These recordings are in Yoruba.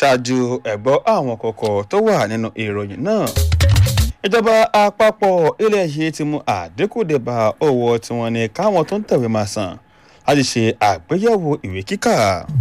ṣáájú ẹ̀gbọ́ àwọn kọ̀kọ̀ tó wà nínú ìròyìn náà ìjọba àpapọ̀ ilẹ̀ yìí ti mú àdínkù dé bá owó tí wọ́n ní káwọn tó ń tẹ̀wé máa san láti ṣe àgbéyẹ̀wò ìwé kíkà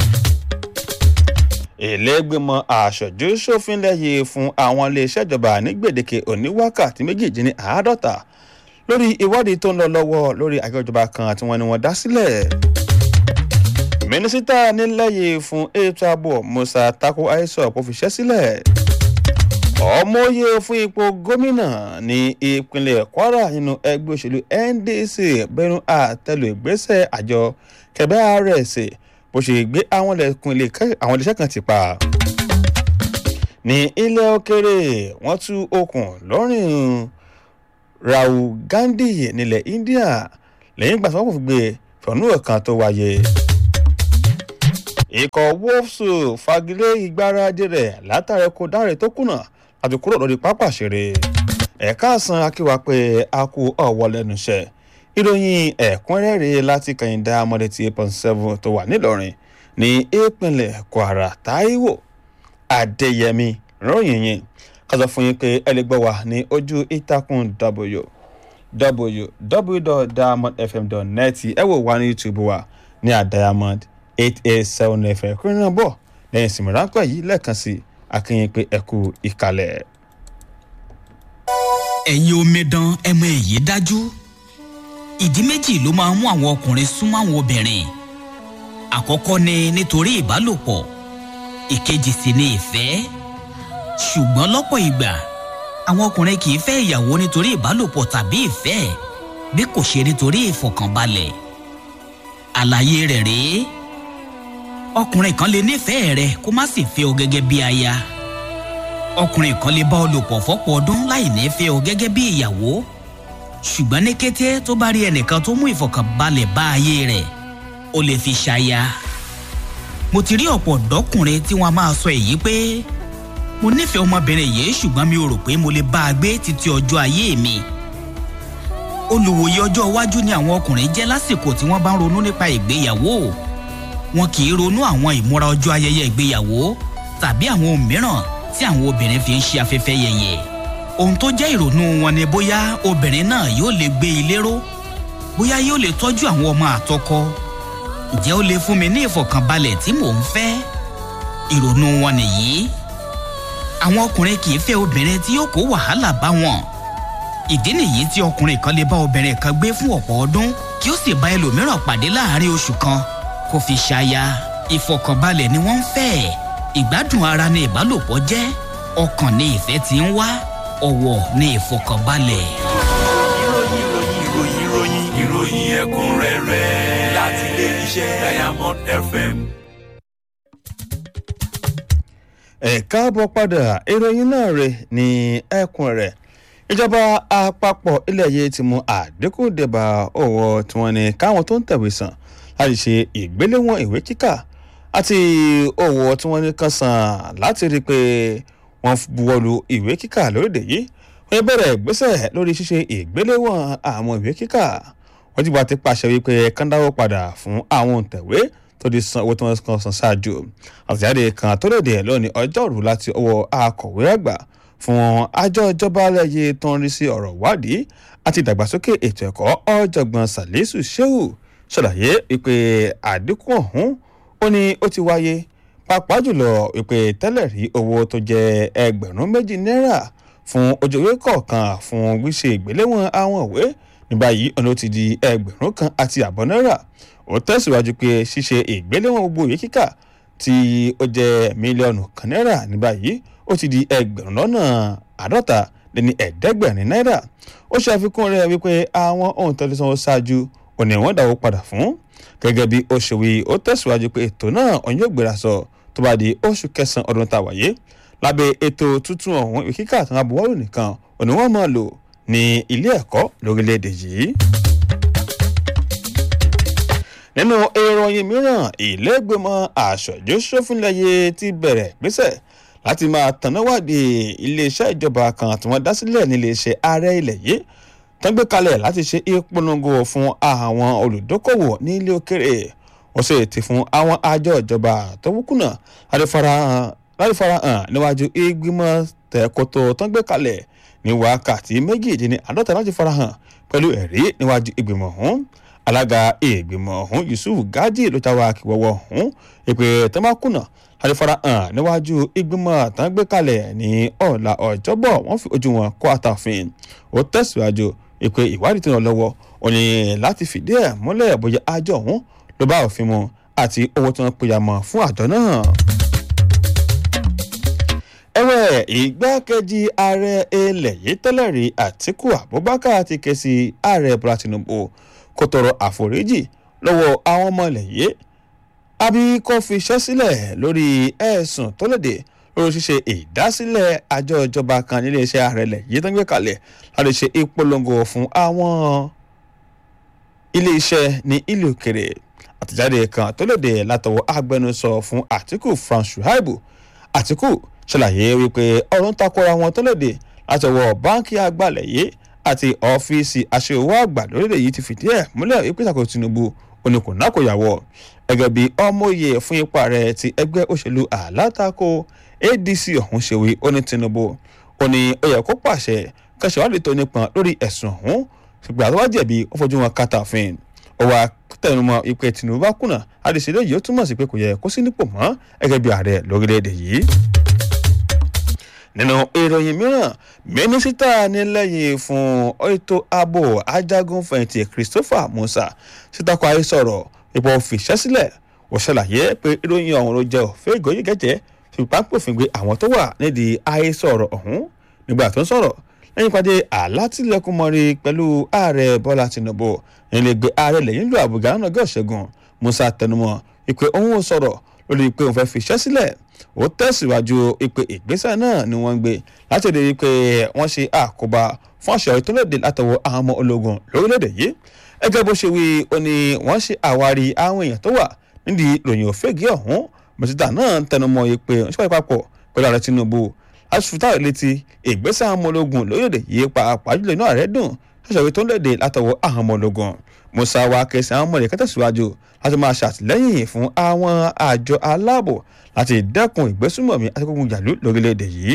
ìlẹ́gbẹ̀mọ aṣojú ṣòfin lẹ́yìn fún àwọn iléeṣẹ́ ìjọba ní gbèdéke òní wákàtí méjìdínní àádọ́ta lórí ìwádìí tó ń lọ lọ́wọ́ lórí àjọ ìjọba kan tí wọ́n ní wọ́n dá sílẹ̀. mínísítà nílẹ̀yìn fún ètò ààbò musa tako aisop kò fiṣẹ́ sílẹ̀. ọmọye fún ipò gómìnà ní ìpínlẹ̀ kwara nínú ẹgbẹ́ òṣèlú ndc bẹnu àtẹlù ìgbésẹ̀ àjọ kẹbẹ́ rs bó ṣe gbé àwọn iléeṣẹ́ kan ti pa. ní ilẹ̀ òkèrè wọ́n tú okùn lọ́rùn rahul gandhi nílẹ̀ india lẹ́yìn ìgbà tí wọ́n kò fi gbé fọ̀nù kan tó wáyé. ikọ̀ wolves fagilé ìgbáradì rẹ̀ látàrí kó dáre tó kùnà láti kúrò lórí pápá ṣeré. ẹ̀ka àsan akíwa pé a kú ọ̀wọ́ lẹ́nu iṣẹ́ ìròyìn ẹ̀kúnrẹ́rẹ́ láti kàyìndà amọ̀dé eight point seven tó wà nílọrin ní ìpínlẹ̀ kwara taiwo adéyẹmí ròyìn yìí kásọ fún yín pé ẹ lè gbọ́ wa ní ojú ìtàkùn w www.diamondfm.net ẹ wò wá ní youtube wa ní àdiamond eight eight seven fm kúrin náà bọ̀ lẹ́yìn ìsinmi ráńpẹ́ yìí lẹ́ẹ̀kan sí akínyìn pé ẹ kú ìkàlẹ̀. ẹ̀yin omidan ẹ mọ èyí dájú ìdí méjì ló máa ń mú àwọn ọkùnrin súnmọ́ àwọn obìnrin àkọ́kọ́ ni nítorí ìbálòpọ̀ ìkejì sì ni ìfẹ́ ṣùgbọ́n lọ́pọ̀ ìgbà àwọn ọkùnrin kì í fẹ́ ìyàwó nítorí ìbálòpọ̀ tàbí ìfẹ́ bí kò ṣe nítorí ìfọkànbalẹ̀ àlàyé rẹ̀ rèé ọkùnrin kan lè nífẹ̀ẹ́ rẹ kó má sì fẹ́ ọ gẹ́gẹ́ bí aya ọkùnrin kan lè bá ọ lò pọ̀ fọ́pọ̀ ọdún láì ní fẹ́ ọ gẹ́gẹ́ bí ìyàwó ṣùgbọ́n ní kété tó bá rí ẹnìkan tó mú ìfọkànbalẹ̀ bá ayé rẹ̀ ó lè fi ṣaya. mo ti rí ọ̀pọ̀ ọ̀dọ́kùnrin tí wọ́n máa sọ èyí pé mo nífẹ̀ẹ́ ọmọbìnrin yìí ṣùgbọ́n mi ò rò pé mo lè bá a gbé títí ọjọ́ ayé mi. olùwòye ọjọ́ iwájú ni àwọn ọkùnrin jẹ́ lásìkò tí wọ́n bá ń ronú nípa ìgbéyàwó wọn kì í ronú àwọn ìmúra ọjọ́ ayẹyẹ ìgbéyàwó tàbí àwọn ohun mìíràn tí àwọn obìnrin fi ń ṣe afẹ́fẹ́ yẹyẹ ohun tó jẹ́ ìrònú wọn ni bóyá obìnrin náà yóò lè gbé ilé ró bóyá yóò lè tọ́jú àwọn ọmọ àtọkọ ǹjẹ́ ó lè fún mi ní ìfọ̀kànbalẹ̀ tí mò ń fẹ́ ìrònú wọn nìyí àwọn ọkùnrin kì í fẹ́ obìnrin tí yóò kó wàhálà bá wọn ìdí nìyí tí ọkùnrin kan lè bá obìnrin kan gbé fún ọ̀pọ̀ ọdún kí ó sì bá ẹlòmíràn pàdé láàárín oṣù kan kó fi ṣaya ìfọ̀kànbalẹ̀ ni wọ́n ń fẹ́ ìgbádùn ara ni ìbálòpọ̀ jẹ́ ọkàn ni ìfẹ́ ti ń wá ọ̀wọ̀ ní ìfọkànbalẹ̀. ìròyìn ìròyìn ìròyìn ìròyìn ìròyìn ẹ̀kúnrẹ́rẹ́ láti ilé iṣẹ́ diamond fm. ẹ káàbọ̀ padà ìròyìn náà rẹ̀ ní ẹkùn rẹ̀ ìjọba àpapọ̀ ilẹ̀ yìí ti mú àdínkù débà owó tí wọ́n ní káwọn tó ń tẹ̀wé san láti ṣe ìgbéléwọ̀n ìwé kíkà àti owó tí wọ́n ní kan san láti rí i pé wọ́n buwọ́lu ìwé kíkà lórílẹ̀ yìí wọ́n bẹ̀rẹ̀ ìgbésẹ̀ lórí ṣíṣe ìgbéléwọ̀n àwọn ìwé kíkà wọ́n ti bá ti pàṣẹ wípé kándáwó padà fún àwọn òǹtẹ̀wé tó di san owó tí wọ́n kan san ṣáájú àtẹ̀jáde kan tó lòdì lónìí ọjọ́rú láti ọwọ́ akọ̀wé àgbà fún àjọ ìjọba lẹ́yẹ tó ń rí sí ọ̀rọ̀ ìwádìí àti ìdàgbàsókè ètò ẹ̀kọ́ ọ̀jọ̀gbọ́n salisu shehu ṣàlàyé wípé àdínkù ọ̀hún ó ní ó ti wáyé pàápàá jùlọ wípé tẹ́lẹ̀ rí owó tó jẹ́ ẹgbẹ̀rún méjì náírà fún ojú ìwé kọ̀ọ̀kan fún gbíṣe ìgbéléwọ̀n àwọn ìwé ní báyìí ọ̀nà ó ti di ẹgbẹ̀rún kan àti àbọ̀ náírà ó tẹ̀síwájú pé ṣíṣe ìgbéléwọ̀n gbogbo ìwé kíkà tí ó jẹ́ mílíọ̀nù kan náírà ní báyìí ó ti di ẹgbẹ̀rún lọ́nà àádọ́ta lé ní ẹ̀ẹ́dẹ́gbẹ̀rin náírà ó ṣe àfikún rẹ̀ wípé àwọn ohun tó ti sanwó ṣáájú òní wọ́n dáwó padà fún gẹ́gẹ́ bí ó ṣe wí ó tẹ̀síwájú pé ètò náà òun yóò gbéra sọ tó bá di oṣù kẹsàn-án ọdún tá a wáyé lábẹ́ ètò tuntun ọ̀hún ìwé kíkà àtàwọn abúwọ́lù nìkan òní wọ́n máa lò ní ilé ẹ̀kọ́ lórílẹ̀‐èdè yìí nínú ìròyìn mìíràn ìlẹ́gbẹ̀mọ àṣọjú sófínlẹ̀yẹ ti bẹ̀rẹ̀ gbèsè láti máa tànáwádìí iléeṣẹ́ ìjọba kan tí wọ́n dá sílẹ̀ níléeṣẹ́ ààrẹ ilẹ̀ yìí tán gbé kalẹ̀ láti ṣe ìpolongo fún àwọn olùdókòwò ní ilé òkèrè wọ́n sì ti fún àwọn àjọ ìjọba tó wúkúnà láti farahàn láti farahàn níwájú ìgbìmọ̀ tẹ̀kọ́tọ̀ tó ń gbé kalẹ̀ ní wákàtí méjìdínláàdọ́ta láti farahàn pẹ̀lú ẹ̀rí níwájú ìgbìmọ̀ ọ̀hún alága ìgbìmọ̀ ọ̀hún yusuf gaji ló ta wá kíwọ́wọ́ ọ̀hún ìpè tó máa kùnà láti farahàn níwájú ìgbìmọ̀ tó ń gbé kalẹ̀ ní ọ̀la ọ̀jọ́bọ̀ wọ́n fi ojú wọn kó àtàfin ó tẹ̀síwájú ìpè ìwádìí tó ń lọ lọ́wọ́ ò ní láti fìdí ẹ̀ múlẹ̀ bóyá àjọ ọ̀hún ló bá òfin mu àti owó tí wọ́n pèyà mọ́ fún àjọ náà ẹ̀wẹ̀ ìgbákejì ààrẹ ilẹ̀ yìí tẹ́lẹ̀ rí àtìkù abubakar ti ké sí ààrẹ bọ́lá tinubu kó tọrọ àforíjì lọ́wọ́ àwọn ọmọ ilẹ̀ yìí àbí kó fi iṣẹ́ sílẹ̀ lórí ẹ̀sùn tó léde lórí ṣíṣe ìdásílẹ̀ àjọ ìjọba kan nílé iṣẹ́ ààrẹ ilẹ̀ yìí tó ń gbé kalẹ̀ láti ṣe ìpolongo fún àwọn ilé iṣẹ́ ní ìlú òkèrè àtẹ̀jáde kan tó léde látọwọ́ agbẹnusọ fún àtìkù frank shuaibu àtìkù ṣàlàyé wípé ọ̀rọ̀ ń takora wọn tó léde láti ọwọ́ báńkì àgbàlẹ̀ yìí àti ọ́fíìsì aṣèwọ́ àgbà lórílẹ̀ yìí ti fìdí ẹ̀ múlẹ̀ wípé ìṣàkóso tinubu oníkùn náà kò yàwọ̀ gẹ́gẹ́ bí ọmọye fún ipa rẹ̀ ti ẹgbẹ́ òṣèlú alátakò adc ọ̀hún ṣe wí ó ní tinubu ó ní ó yẹ kó pàṣẹ kẹsàn-án tó nípọn lórí ẹ̀sùn ọ̀hún ṣùgbọ́n àtọ́wá jẹ̀bi ó fojú wọn kàtàfin ó wá tẹnumọ́ ìpè tinubu bá kùnà àdìsílẹ̀ yìí ó túmọ̀ sí pé kò yẹ kó sí nípò mọ́ gẹ́gẹ́ bí ààrẹ lórílẹ̀‐èdè yìí nínú ìròyìn mìíràn mínísítà nílẹ̀yìn fún ètò ààbò ajagunfẹ̀yìntì christopher musa sítakọ ayé sọ̀rọ̀ ipò fìṣẹ́ sílẹ̀ ó ṣàlàyé pé ìròyìn ọ̀hún ló jẹ́ òfin ìgòyè gẹ́jẹ́ fipápòfin gbé àwọn tó wà nídìí ayé sọ̀rọ̀ ọ̀hún nígbà tó ń sọ̀rọ̀ lẹ́yìn pàdé àlátìlẹ́kùnmọ́rí pẹ̀lú ààrẹ bọ́lá tinubu nílẹ̀gbẹ́ ààrẹ lẹ́yìn ìlú àbújá náà gọ́ọ̀ṣẹ́gun musa tẹnumọ́ ìpè òun ò sọ̀rọ̀ lórí pé òun fẹ́ fiṣẹ́ sílẹ̀ ó tẹ̀síwájú ìpè ìgbésẹ̀ náà ni wọ́n ń gbé láti rí i pé wọ́n ṣe àkóbá fún àṣẹ ìtọ́lẹ̀dẹ látọwọ́ àwọn ọmọ ológun lórílẹ̀‐èdè yìí ẹgẹ́ bó ṣe wí ó ní wọ́n ṣe àwárí àwọn èèyàn tó wà nídìí ìròyìn òfégè ọ̀hún mọ̀síta náà ń tẹnumọ́ yìí pé wọ́n ṣe pàdé papọ̀ pẹ̀lú ààrẹ tinubu láti fi táwọn létí ìgbésẹ̀ àwọn ọmọ ológun lórílẹ̀‐èdè yìí pàápàá jùlọ inú ààrẹ dùn ṣàṣọ ìtọ́lẹ̀dẹ látọwọ́ àwọn ọmọ ológun musa wa kẹsàn án mọ̀lẹ́kẹ́ tẹ̀síwájú láti máa ṣàtìlẹ́yìn fún àwọn àjọ aláàbò láti dẹ́kun ìgbésùmọ̀mí àtikógun jàlú lórílẹ̀‐èdè yìí.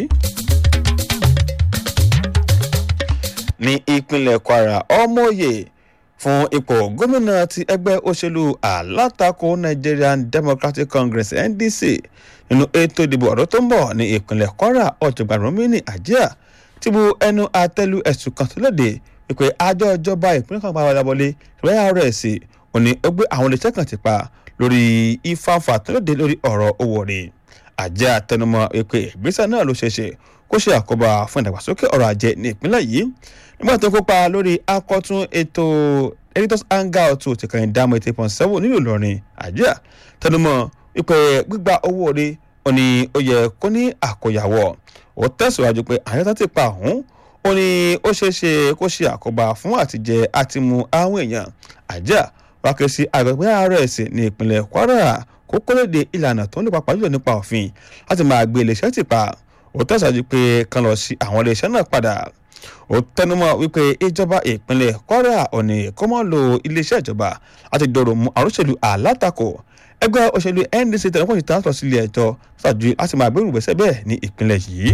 ní ìpínlẹ̀ kwara ọmọye fún ipò gómìnà ti ẹgbẹ́ òṣèlú alátakò nigerian democratic congress ndc nínú ètò ìdìbò ọ̀dọ́ tó ń bọ̀ ní ìpínlẹ̀ kwara ọ̀jọ̀gbọ́n romini ajia ti bu ẹnu àtẹ́lu ẹ̀sùn kan tó léde wípé àjọ ìjọba ìpínlẹ̀ kan pàápàá wọlé rs òní ó gbé àwọn iléeṣẹ́ kan ti pa lórí ìfàǹfà tó léde lórí ọ̀rọ̀ owó rẹ̀ àjẹ́ àtẹnumọ́ wípé ìgbésẹ̀ náà ló ṣeé ṣe kó ṣe àkóbá fún ìdàgbàsókè ọrọ̀ ajé ní ìpínlẹ̀ yìí nígbà tó kópa lórí akọ́tún ètò editors hangout ti kàn dámọ̀ eight point seven nílùú ìlọrin àjẹ́ àtẹnumọ́ wípé gbígba owó rẹ̀ òní ó yẹ kó ní àkóyawọ́ ó tẹ̀síwájú pé àyẹ̀tọ́ ti pa ọ̀hún ó ní ó ṣeé ṣe kó ṣe àkóbá fún àtijẹ àtimu àwọn èèyàn àjà wákẹ́ sí àgbẹ̀pẹ́ rs ní ìpínlẹ̀ kwara kó kólóde ìlànà tó ń lè papà jùlọ nípa òfin láti máa gbé iléeṣẹ́ ti pa ó tẹ̀síwájú pé kan lọ sí àwọn iléeṣẹ́ náà padà ó tẹnumọ́ wípé ìjọba ìpínlẹ̀ kwara òní kó mọ́ lo iléeṣẹ́ ìjọba láti dọ̀rọ̀ mú àrùsẹ̀lú àlátakò ẹgbẹ́ òṣèlú ndc tẹ̀lẹ́kọ̀ọ́ ti tàn sọ sílé ẹjọ́ ṣáájú láti máa gbérù gbèsè bẹ́ẹ̀ ní ìpínlẹ̀ yìí.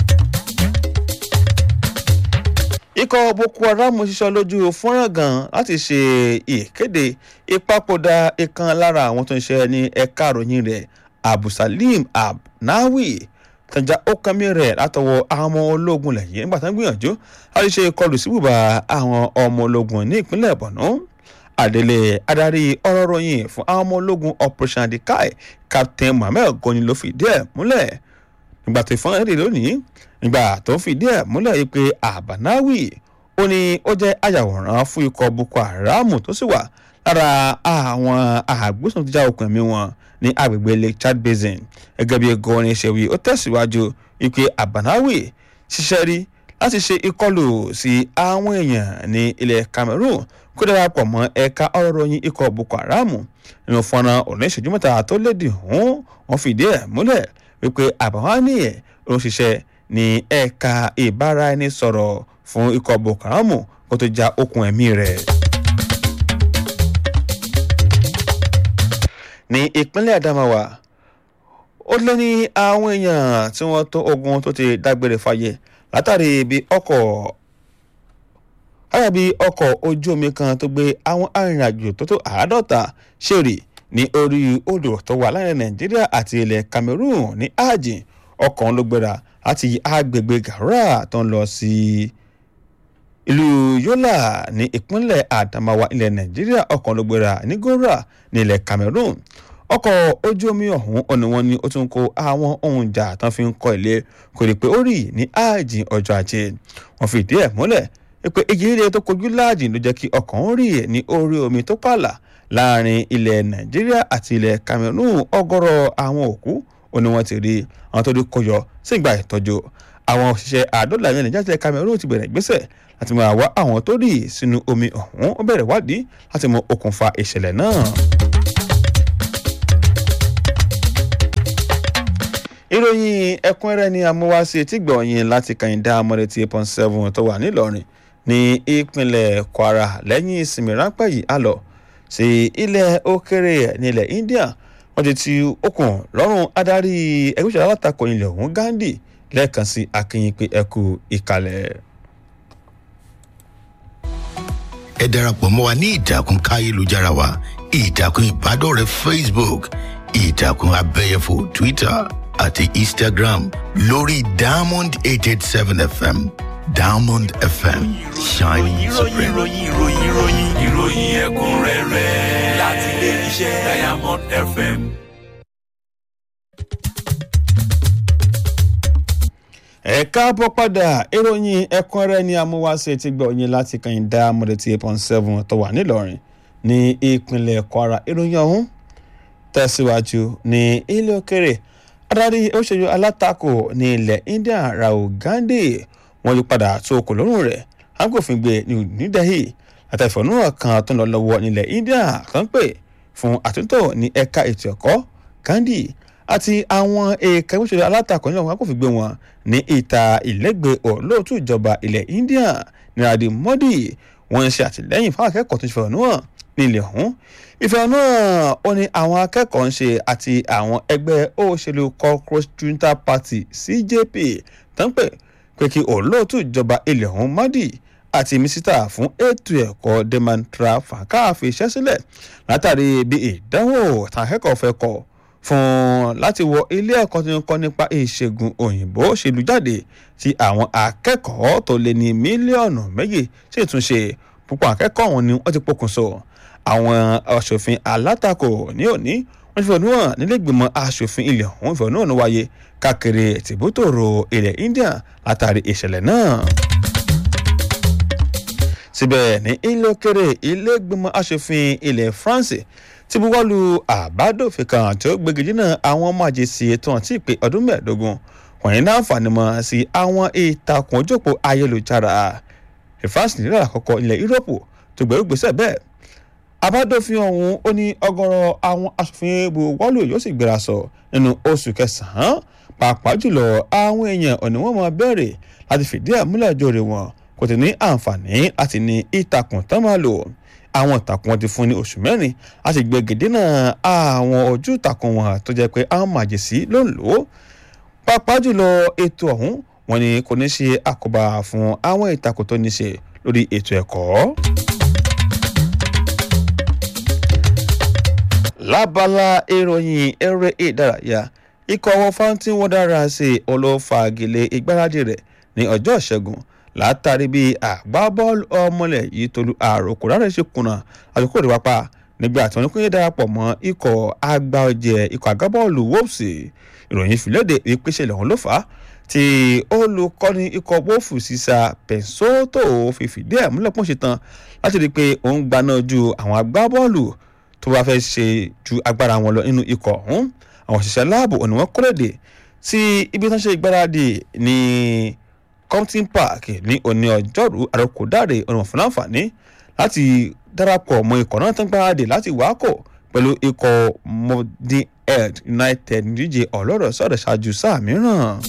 ikọ̀ boko haram ṣiṣọ́ lójú fọ́nrán gan láti ṣe ìkéde ìpapòdà ìkan lára àwọn tó ń ṣe ní ẹ̀ka àròyìn rẹ̀ abusalim abnawi tàjà ókànmí rẹ̀ látọwọ́ àwọn ọmọ ológun lẹ́yìn nígbà tó ń gbìyànjú láti ṣe ìkọlù sí bùbá àwọn ọmọ ológun ní ìpínlẹ̀ borno àdélé adarí ọ̀rọ̀ ròyìn fún àwọn ọmọ ológun operation adikai captain mohammed goni ló fìdí ẹ̀ múlẹ̀ nígbà tó fọ́n èdè lónìí nígbà tó fìdí ẹ̀ múlẹ̀ yìí pé àbánáwì ó ní ó jẹ́ ayàwòrán fún ikọ̀ boko haram tó sì wà lára àwọn àgbésùn tó já okùn ẹ̀mí wọn ní agbègbè lake chad basin gẹ́gẹ́ bí gọ́ọ̀rin ṣèwì ó tẹ̀síwájú wípé àbánáwì ṣiṣẹ́ rí láti ṣe ìkọlù sí àwọn èèyàn ní ilẹ̀ cameroon kó darapọ̀ mọ́ ẹ̀ka ọ̀rọ̀ ròyìn ikọ̀ boko haram nínú fọ́nrán oníṣẹ́jú mẹ́ta tó lédè hàn wọ́n fìdí ẹ̀ múlẹ̀ wípé àbáwání ẹ̀ ló ń ṣiṣẹ́ ní ẹ̀ka ìbáraẹnisọ̀rọ̀ fún ikọ̀ boko haram kó tó já okùn ẹ̀mí rẹ̀. ní ìpínlẹ̀ adamawa ó lé ní àwọn èèyàn tí wọ́n tó ogun tó ti dágbére fáyé látàrí bí ọkọ̀ látàrí bí ọkọ̀ ojú omi kan tó gbé àwọn arìnrìnàjò tó tó àádọ́ta ṣèrè ní orí odò tó wà láàrin nàìjíríà àti ilẹ̀ cameroon ní ajin ọkọ̀ ló gbéra láti agbègbè gàrà tó ń lọ sí ìlú yola ní ìpínlẹ̀ adamawa ilẹ̀ nàìjíríà ọkọ̀ ló gbéra ní gora ní ilẹ̀ cameroon ọkọ̀ ojú omi ọ̀hún ọ̀nà wọn ni ó tún kó àwọn ohun ìjà tán fi ń kọ́ ilé kò rí pé ó rì ní ajin ọjọ́ ajé wọ́n fi ìdí ẹ̀ múlẹ̀ pé èyí ilé tó kojú láàjìn ló jẹ́ kí ọkọ̀ ń rì ní orí omi tó pààlà láàrin ilẹ̀ nàìjíríà àti ilẹ̀ cameroon ọgọ́rọ̀ àwọn òkú ó ní wọ́n ti rí àwọn tó rí kọyọ sí ìgbà ìtọ́jú àwọn òṣìṣẹ́ àádọ́là ilẹ̀ nàìjíríà àti cameroon ti bẹ̀rẹ̀ ìgbésẹ̀ láti máa wá àwọn tó rí sínú omi ọ̀hún ó bẹ̀rẹ̀ wádìí láti mọ okùnfà ìṣẹ̀lẹ̀ náà. ìròyìn ẹ̀kúnrẹ́rẹ́ ni amúwáṣe tí gbọ̀nyìn láti kàyíndá amọ̀rẹ́tì eight point seven tó wà nílọrin ní ìpínlẹ̀ kwara lẹ́yìn ìsinmi ráńpẹ́ yìí á lọ sí ilẹ̀ òkèrè nílẹ̀ india wọ́n ti ti okùn lọ́rùn adarí ẹgbẹ́ ìṣẹ̀lẹ̀ alátakò ilẹ̀ ọ̀hún gandhi lẹ́ẹ̀kan sí akínyìn pé ẹ kú ìkàlẹ̀. ẹ darapọ̀ mọ́ wa ní ìtàkùn káyélujára wa ìtàkùn ìbádọ́rẹ̀ẹ́ facebook ìtàkùn abẹ́yẹfò twitter àti instagram lórí diamond eight eight seven fm diamond fm shining ìròyìn supreme. ìròyìn ìròyìn ìròyìn ìròyìn ẹ̀kúnrẹ́rẹ́ láti ilé iṣẹ́ diamond fm. ẹ káàbọ̀ padà ìròyìn ẹ̀kúnrẹ́rẹ́ ni amúwáṣe ti gbọ́ yín láti kàyíndá amọ̀rẹ́tì eight point seven tó wà nílọrin ní ìpínlẹ̀ kwara ìròyìn ọ̀hún tẹ̀síwájú ní ilé òkèrè adarí òṣèlú alátakò ní ilẹ̀ india rahul gandhi wọ́n yí padà tó okò lọ́rùn rẹ̀ agbófin gbé ní new delhi àtẹ̀fọ́núhàn kan tó ń lọ lọ́wọ́ nílẹ̀ india kan pè fún àtúntò ní ẹ̀ka ètò ẹ̀kọ́ gandhi àti àwọn èèkà òṣèlú alátakò nílẹ̀ wọn agbófin gbé wọn ní ìta ìlẹ́gbẹ̀ẹ́ olóòtú ìjọba ilẹ̀ india narendra modi wọ́n ń ṣe àtìlẹ́yìn fún akẹ́kọ̀ọ́ tó ń ṣèfẹ̀hónúhàn nílẹ̀ ọ̀hún ìfẹ̀hónúhàn ó ní àwọn akẹ́kọ̀ọ́ ń ṣe àti àwọn ẹgbẹ́ òṣèlú cockroach junta party cjp tó ń pè pé kí olóòtú ìjọba ilẹ̀ ọ̀hún modi àti mísítà fún ètò ẹ̀kọ́ demantra fàákà fi iṣẹ́ sílẹ̀ látàrí bí ìdánwò táwọn akẹ́kọ̀ọ́ fẹ́ kọ́ fún láti wọ ilé ẹ̀kọ́ tó ń kọ́ nípa ìṣègùn òyìnbó ṣe lù jáde tí àwọn akẹ́kọ̀ọ́ tó lé ní mílíọ̀nù méjì sì tún ṣe púpọ̀ akẹ́kọ̀ọ́ ọ̀hún ni wọ́n ti pokùnso àwọn aṣòfin alátakò ní òní wọ́n ti fẹ̀hónú hàn nílẹ̀gbìmọ̀ aṣòfin ilẹ̀ ọ̀hún ìfẹ̀hónú hàn wáyé káàkiri tìbútòrò ilẹ̀ india látàrí ìṣẹ̀lẹ̀ náà síbẹ̀ ní ilé òkèrè ilé ìgbìmọ̀ aṣòfin ilẹ̀ france ti buwọ́lu àbádòfin kan tí ó gbégi dínà àwọn ọmọ àjèsí ètò àti ìpè ọdún mẹ́ẹ̀ẹ́dógún wọ̀nyí náà fàní mọ́ sí àwọn ìtàkùn ojókòó ayélujára france nílẹ̀ àkọ́kọ́ ilẹ̀ yúróòpù tó gbẹ̀rú gbèsè bẹ́ẹ̀ àbádòfin ọ̀hún ó ní ọgọ́rọ̀ àwọn aṣòfin buwọ́lu yóò sì gbéra sọ nínú oṣù kẹsàn-án pàápàá jùlọ àwọn èèyàn ọ̀nà wọn máa bẹ̀rẹ̀ láti fìdí àmúlẹ̀ jòrè wọn kò tí ní àǹfààní láti ní ìtàkùn tán máa lò àwọn ìtàkùn wọn ti fún ní oṣù mẹ́rin láti gbé gèdénà àwọn ojú ìtàkùn wọn tó jẹ́ pé àwọn màjèsí ló ń lò ó pàápàá jùlọ ètò ọ̀hún wọn ni kò ní ṣe àkóbá fún àwọn ìtàkùn tó ní ṣe lórí ètò ẹ̀kọ́. lábala ìròyìn eré ìdárayá ikọ̀ ọwọ́ fountain wonders olófagilé ìgbáradì rẹ̀ ní ọjọ́ ìṣẹ́gun látàrí bí àgbábọ́ọ̀lù ọmọlẹ̀ yìí tolú àròkò rárẹ̀ ṣe kùnà àsìkò rẹ̀ wápá nígbà tí wọ́n ní kó yẹ darapọ̀ mọ́ ikọ̀ àgbà ọ̀jẹ̀ ikọ̀ àgbábọ́ọ̀lù wolves ìròyìn fìlédè wípé ṣẹlẹ̀ ọ̀hún ló fà á tí olùkọ́ni ikọ̀ wolves sísá pẹ̀sótò fi fìdí ẹ̀ múlẹ̀ pọ́n ṣe tán láti rí i pé òun gbaná ju àwọn àgbábọ́ọ̀lù tó bá fẹ́ ṣe ju agbára wọn lọ nínú ikọ̀ ọ̀hún àwọn òṣìṣẹ́ láàbò òní wọn kọ́lẹ̀dẹ̀ tí ibi tán ṣe ìgbáradì ní compton park ní òní ọjọ́rú àròkọ̀dáre ọ̀nà fún láǹfààní láti darapọ̀ mọ́ ikọ̀ náà tán gbáradì láti wákò pẹ̀lú ikọ̀ modern head united nídíje ọlọ́rọ̀ sọ̀rọ̀ ṣáájú sáà mìíràn.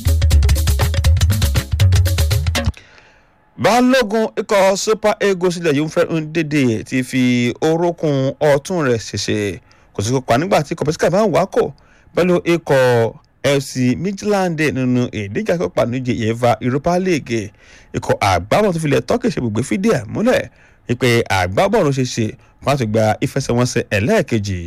balógun ikọ̀ super eagles ilẹ̀ yìí ń fẹ́ ń dédé ti fi orókùn ọ̀tún rẹ̀ ṣẹ̀ṣẹ̀ kò sí kópa nígbà tí kọ̀pẹ́sìkà bá ń wákò pẹ̀lú ikọ̀ fc midland nínú ìdíje akópa níje ìyẹ́fà europa league ikọ̀ àgbábọ̀ tó filẹ̀ turkey ṣe gbogbo fídíò ẹ̀ múlẹ̀ wípé àgbábọ̀ ló ṣe ṣe wọ́n á ti gba ìfẹsẹ̀wọnsẹ̀ ẹlẹ́ẹ̀kejì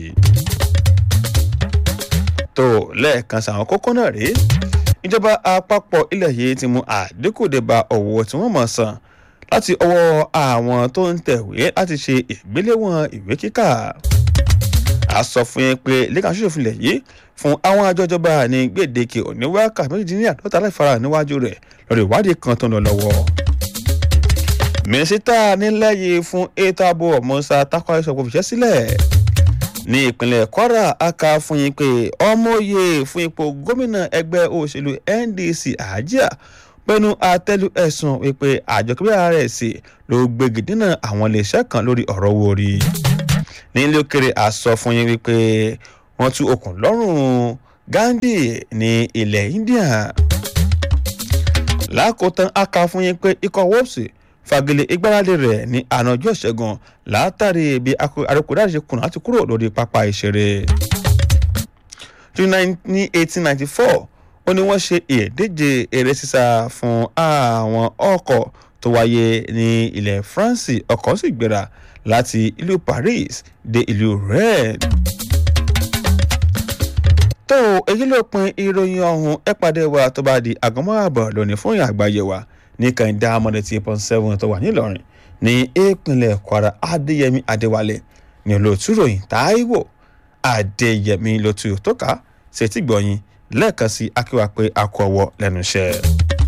tó lẹ́ẹ̀kan sàwọn kókó náà rèé ìjọba àpapọ̀ ilẹ̀ yìí ti mú àdínkù dé bá owó tí wọ́n mọ̀ san láti ọwọ́ àwọn tó ń tẹ̀wé láti ṣe ìgbéléwọ̀n ìwé kíkà a sọ fún yín pé lẹ́kàn ṣoṣo fúnlẹ̀ yìí fún àwọn àjọ ìjọba ní gbèdéke òníwákà méjìdínláàdọ́ta láìfara níwájú rẹ̀ lórí ìwádìí kan tó ń lọ lọ́wọ́ mínísítà nílẹ̀ yìí fún ètò ààbò musa takwari sọ pé òfìṣẹ́ sílẹ̀ ní ìpínlẹ̀ kwara aka fún yín pé ọmọye fún ipò gómìnà ẹgbẹ́ òṣèlú ndc àjíà pẹ̀lú àtẹ́lu ẹ̀sùn wípé àjọ kébíyà rẹ̀ sí ló gbégi dínà àwọn iléeṣẹ́ kan lórí ọ̀rọ̀ owó orí nílé òkèrè àsọ fún yín wípé wọ́n tú okùn lọ́rùn gandhi ní ilẹ̀ india lákòótán aka fún yín pé ikọ̀ wọ́ọ̀sì fagilé ìgbáralé rẹ̀ ní àná ọjọ́ ìṣẹ́gun látàrí bí arákùnrin ṣe kùnà láti kúrò lórí pápá ìṣeré. ní eighteen ninety four ó ní wọ́n ṣe ìdíje eré sísá fún àwọn ọkọ̀ tó wáyé ní ilẹ̀ france ọkọ̀ sì gbéra láti ìlú paris dé ìlú rennes. tó èyí ló pin ìròyìn ọ̀hún ẹ pàdé wa tó bá di àgọ́mọ́ àbọ̀ lónìí fún ìyá àgbáyé wa ní kàńdá amọ̀dé tí pọ́n seven tó wà nílọrin ní ìpínlẹ̀ kwara adéyẹmí adéwálé ní olóòtú ròyìn táíwò adéyẹmí lótú tó ká ṣètìgbọ̀yìn lẹ́ẹ̀kan sí akíwá pé a kú ọwọ́ lẹ́nu iṣẹ́.